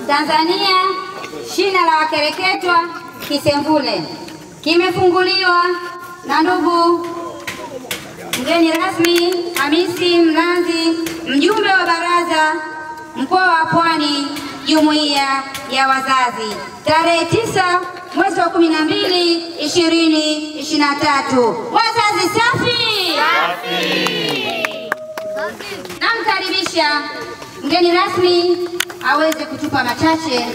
Tanzania, shina la wakereketwa Kisemvule kimefunguliwa na ndugu mgeni rasmi Hamisi Mlanzi, mjumbe wa baraza mkoa wa Pwani, jumuiya ya wazazi, tarehe tisa mwezi wa kumi na mbili ishirini ishirini na tatu. Wazazi safi! Namkaribisha mgeni rasmi aweze kutupa machache.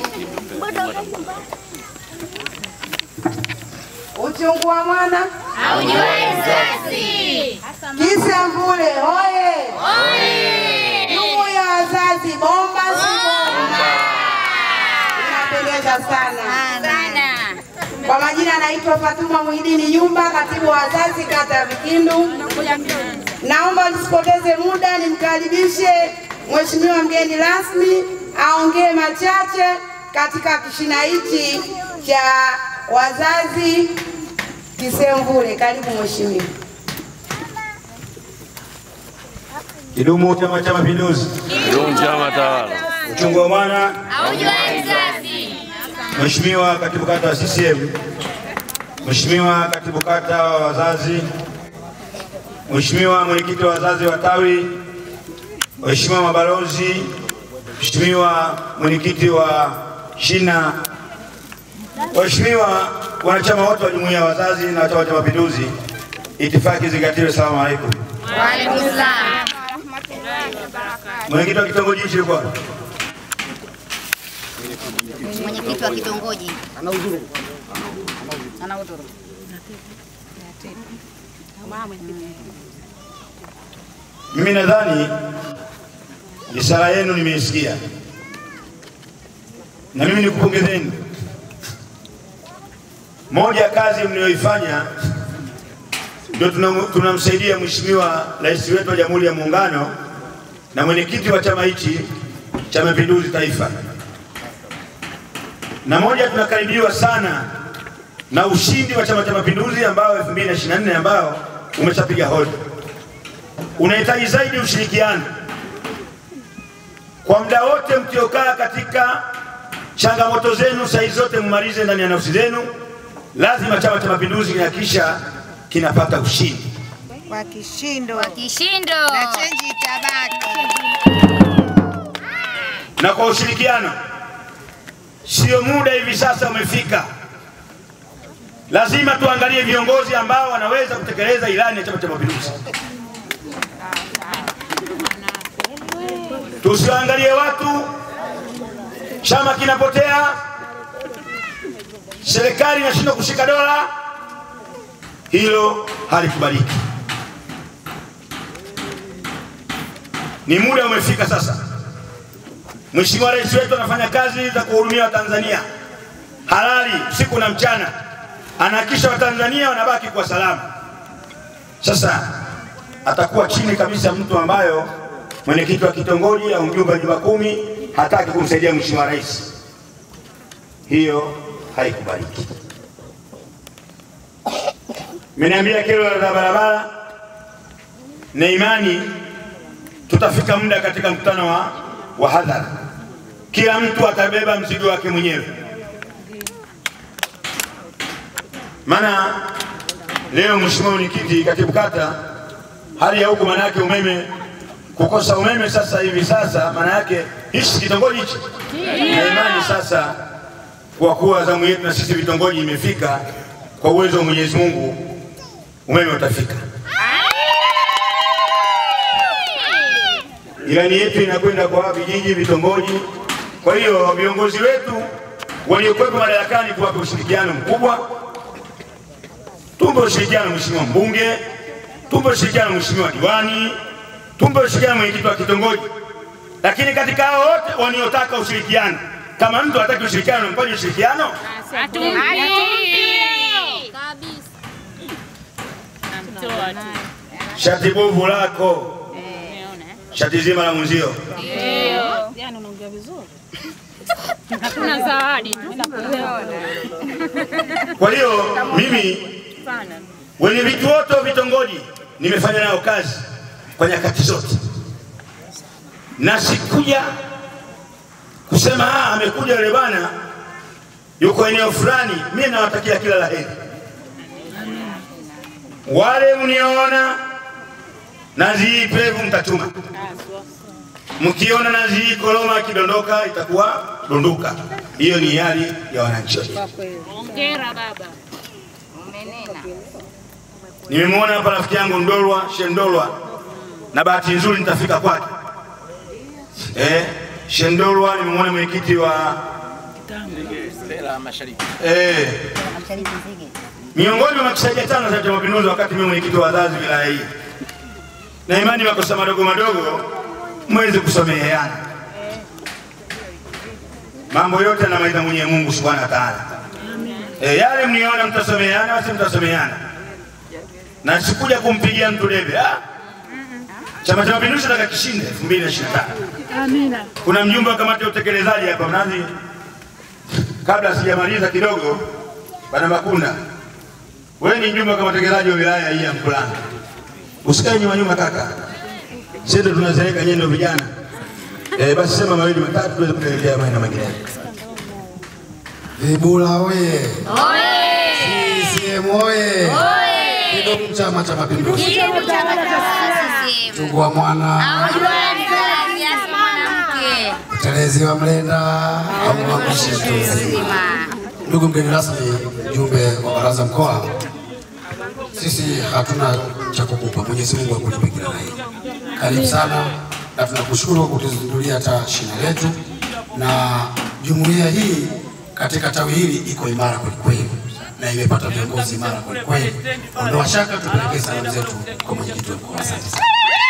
Uchungu wa mwana Aujuae mzazi. Kisemvule hoye! Jumuiya ya wazazi bomba si bomba? Inapendeza sana. Kwa majina anaitwa Fatuma Muhidini Nyumba, katibu wa wazazi kata ya Vikindu. Naomba nisipoteze muda, nimkaribishe mheshimiwa mgeni rasmi aongee machache katika kishina hichi cha wazazi Kisemvule. Karibu mheshimiwa. Kidumu Chama cha Mapinduzi! Kidumu chama tawala! Uchungu wa mwana! Aujuae mzazi. Mheshimiwa katibu kata wa CCM, Mheshimiwa katibu kata wa wazazi, Mheshimiwa mwenyekiti wa wazazi wa tawi, Mheshimiwa mabalozi, Mheshimiwa mwenyekiti wa shina, Waheshimiwa wanachama wote wa jumuiya ya wazazi na Chama cha Mapinduzi, itifaki zingatiwe. Salamu alaikum. Waalaikum salaam. Mwenyekiti wa kitongoji hichi yuko wapi? Mwenyekiti wa kitongoji. Mimi nadhani risala yenu nimeisikia, na mimi nikupongezeni. Moja ya kazi mliyoifanya ndio tunam- tunamsaidia Mheshimiwa Rais wetu wa Jamhuri ya Muungano na mwenyekiti wa chama hichi cha Mapinduzi Taifa, na moja tunakaribiwa sana na ushindi wa Chama cha Mapinduzi ambao 2024 ambao umeshapiga hodi unahitaji zaidi ushirikiano kwa muda wote mkiokaa katika changamoto zenu, saa hizi zote mmalize ndani ya nafsi zenu. Lazima Chama cha Mapinduzi kinahakikisha kinapata ushindi. kwa kishindo Kwa kishindo. na chenji itabaki. na kwa ushirikiano. Sio muda hivi sasa umefika, lazima tuangalie viongozi ambao wanaweza kutekeleza ilani ya Chama cha Mapinduzi. Tusiangalie watu, chama kinapotea, serikali inashindwa kushika dola. Hilo halikubaliki. Ni muda umefika sasa. Mheshimiwa Rais wetu anafanya kazi za kuhudumia Watanzania halali usiku na mchana, anahakikisha Watanzania wanabaki kwa salama. Sasa atakuwa chini kabisa mtu ambayo mwenyekiti wa kitongoji au mjumbe wa nyumba kumi hataki kumsaidia Mheshimiwa Rais. Hiyo haikubaliki. Mmeniambia kero za barabara na imani tutafika muda katika mkutano wa, wa hadhara, kila mtu atabeba mzigo wake mwenyewe. Maana leo Mheshimiwa Mwenyekiti, katibu kata, hali ya huku maana yake umeme, kukosa umeme sasa hivi sasa, maana yake hichi kitongoji hichi na imani sasa, kwa kuwa zamu yetu na sisi vitongoji imefika, kwa uwezo wa Mwenyezi Mungu umeme utafika. Ilani yetu inakwenda kwa vijiji, vitongoji. Kwa hiyo viongozi wetu waliokuwepo madarakani kuwapa ushirikiano mkubwa. Tumpe ushirikiano mheshimiwa mbunge, tumpe ushirikiano mheshimiwa diwani, tumpe ushirikiano mwenyekiti wa kitongoji. Lakini katika hao wote waniotaka ushirikiano, kama mtu hataki ushirikiano, mpaje ushirikiano? Shati bovu lako, shati zima la mwenzio. Hakuna zawadi tu. Kwa hiyo mimi wenye vitu wote wa vitongoji nimefanya nao kazi kwa nyakati zote, na sikuja kusema ah, amekuja yule bwana yuko eneo fulani, mimi nawatakia kila la heri. Wale mniona nazi hii pevu mtatuma, mkiona nazi hii koloma ikidondoka itakuwa dondoka. Hiyo ni hali ya wananchi wetu. Hongera baba. Nimemwona hapa rafiki yangu Ndolwa Shendolwa, na bahati nzuri nitafika kwake. Eh, Shendolwa nimemwona mwenyekiti wa eh, miongoni mwa makusaidia tano za Chama cha Mapinduzi, wakati mimi mwenyekiti wa wazazi wilaya hii, na imani makosa madogo madogo mweze kusameheana. Mambo yote anamaliza mwenye Mungu subhanahu wa taala. Eh, yale mniona mtasameheana, basi mtasameheana na sikuja kumpigia mtu debe. Ah, Chama cha Mapinduzi nataka kishinde 2025. Amina. Kuna mjumbe wa kamati ya utekelezaji hapa mnazi, kabla sijamaliza kidogo, bana Makunda, wewe ni mjumbe wa kamati ya utekelezaji wa wilaya hii ya Mkuranga, usikae nyuma nyuma kaka, sisi ndo tunazeeka, nyinyi ndio vijana eh, basi sema mawili matatu tuweze kuelekea maeneo mengine. Vibula oye! CCM oye! Kidumu Chama cha Mapinduzi! Kidumu Chama cha CCM. Chungwa mwana Aujue mzazi asi mwanamke. utelezi wa mlenda au mwangushi tu. Zima. Ndugu mgeni rasmi, mjumbe wa baraza mkoa, sisi hatuna cha kukupa. Mwenyezi Mungu akulipe kila la heri. Karibu sana, na tunakushukuru kwa kutuzindulia hata shina letu, na jumuiya hii katika tawi hili iko imara kwelikweli na imepata viongozi imara kwelikweli. Ondoa shaka, tupelekee salamu zetu kwa mwenyekiti wa mkoa. Asante sana.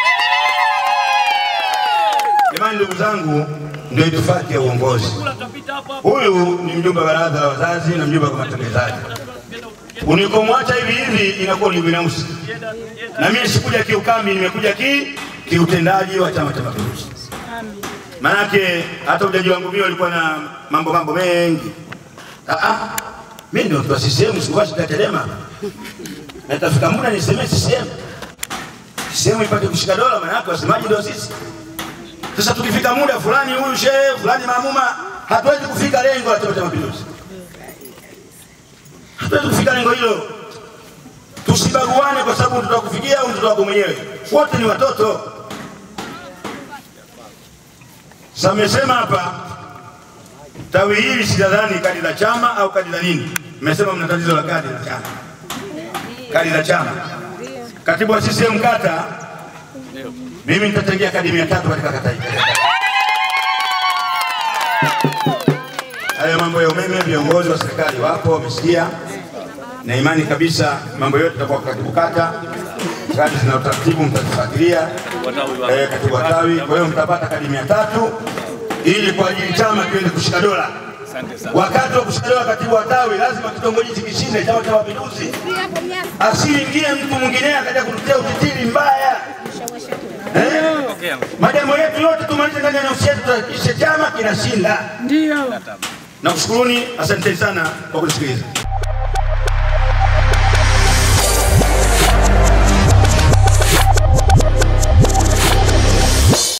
Jamani, ndugu zangu, ndio itifaki ya uongozi. Huyu ni mjumbe wa baraza la wazazi na mjumbe wa kamati ya utekelezaji. Unikomwacha hivi hivi inakuwa ni binafsi, na mimi sikuja kiukambi, nimekuja ki kiutendaji wa Chama cha Mapinduzi. Maanake hata ujaji wangu mimi ulikuwa na mambo mambo mengi. Ah, ah, mimi ndio mtu wa CCM, sikuwashi Chadema na itafika muda nisemee CCM, CCM ipate kushika dola, maanake wasemaji ndio sisi. Sasa tukifika muda fulani, huyu shehe fulani maamuma, hatuwezi kufika lengo la Chama cha Mapinduzi, hatuwezi kufika lengo hilo. Tusibaguane kwa sababu mtoto kufikia au mtoto wako mwenyewe, wote ni watoto. Sasa mmesema hapa tawi hili sidhani kadi la chama au kadi la nini, mmesema mna tatizo la kadi la chama, kadi la chama. Katibu wa CCM kata mimi nitachangia kadi mia tatu katika kata hii. Hayo mambo ya umeme, viongozi wa serikali wapo wamesikia, na imani kabisa mambo yote yatakuwa kwa katibu kata. Kadi zina utaratibu, mtazifuatilia eh, katibu wa tawi. Kwa hiyo mtapata kadi mia tatu ili kwa ajili chama kiweze kushika dola. Wakati wa kushika dola, katibu wa tawi lazima kitongoji chikishinde Chama cha Mapinduzi, asiingie mtu mwingine akaja kututia utitiri mbaya. Eh? Majambo yetu yote tumalize ndani ya nafsi yetu, tuhakikishe chama kinashinda. Ndio. Nakushukuruni, asanteni sana kwa kunisikiliza.